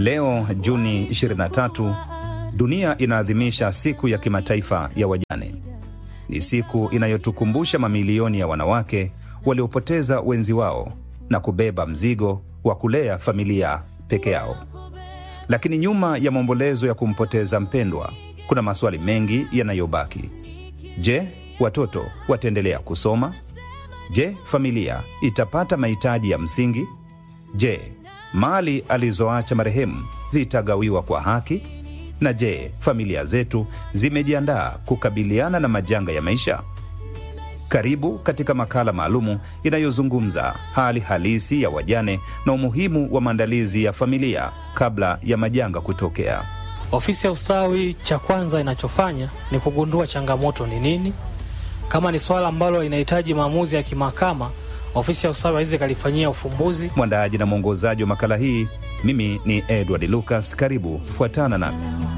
Leo Juni 23, dunia inaadhimisha siku ya kimataifa ya wajane. Ni siku inayotukumbusha mamilioni ya wanawake waliopoteza wenzi wao na kubeba mzigo wa kulea familia peke yao. Lakini nyuma ya maombolezo ya kumpoteza mpendwa, kuna maswali mengi yanayobaki. Je, watoto wataendelea kusoma? Je, familia itapata mahitaji ya msingi? Je, mali alizoacha marehemu zitagawiwa kwa haki? Na je, familia zetu zimejiandaa kukabiliana na majanga ya maisha? Karibu katika makala maalumu inayozungumza hali halisi ya wajane na umuhimu wa maandalizi ya familia kabla ya majanga kutokea. Ofisi ya ustawi, cha kwanza inachofanya ni kugundua changamoto ni nini. Kama ni swala ambalo linahitaji maamuzi ya kimahakama, ofisi ya ustawi haiwezi kalifanyia ufumbuzi. Mwandaaji na mwongozaji wa makala hii, mimi ni Edward Lucas. Karibu, fuatana nami.